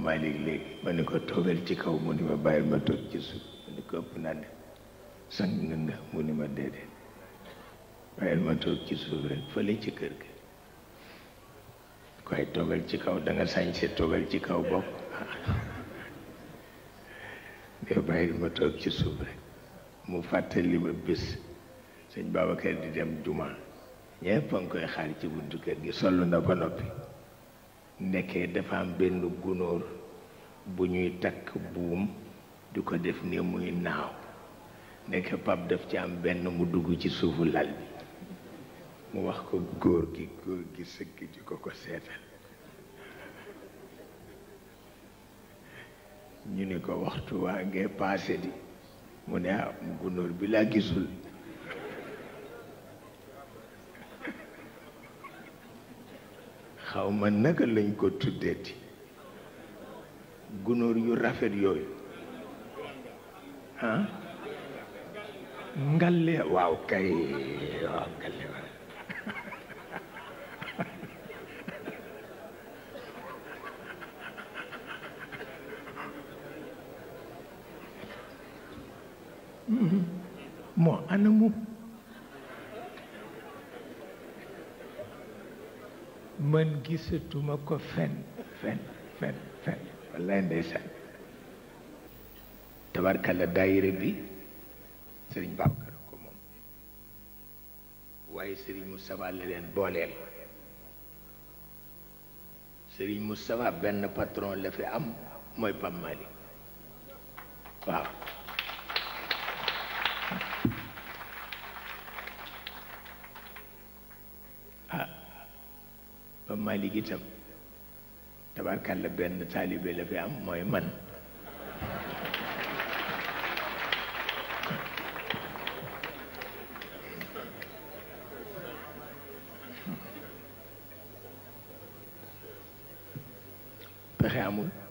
Malick léegi ma ni ko toogal ci kaw mu ni ma bàyyil ma toog ci suuf ma ni ko ëpp naa def sang nga nga mu ni ma déedéet bàyyil ma toog ci suuf rek fële ci kër ga koy toogal ci kaw da nga sañse toogal ci kaw bopp de bàyyil ma toog ci suuf rek mu fàttali ma bés sëñ Babacar di dem juma ñëpp a ngi koy xaar ci buntu kër gi sollu na ba noppi nekkee dafa am benn gunóor bu ñuy takk buum di ko def ni muy naaw nekk pap daf ci am benn mu dugg ci suufu lal bi mu wax ko góor gi góor gi sëgg di ko ko seetal ñu ni ko waxtu waa ngee paase di mu ne ah gunóor bi laa gisul xaw ma naka lañ ko tuddeeti gunóor yu rafet yooyu ah ngalle waaw kay waaw ngalle waaw moo anamu man gisatuma ko fen fen fen fen wallaay ndeysaan tabarkalla daayira bi sëriñ Babacar ko moom waaye sëriñ Moustapha la leen booleel sëriñ Moustapha benn patron la fi am mooy Pape Malick waaw ah Pape Malick itam tabarkalla benn taalibe la fi am mooy man pexe amul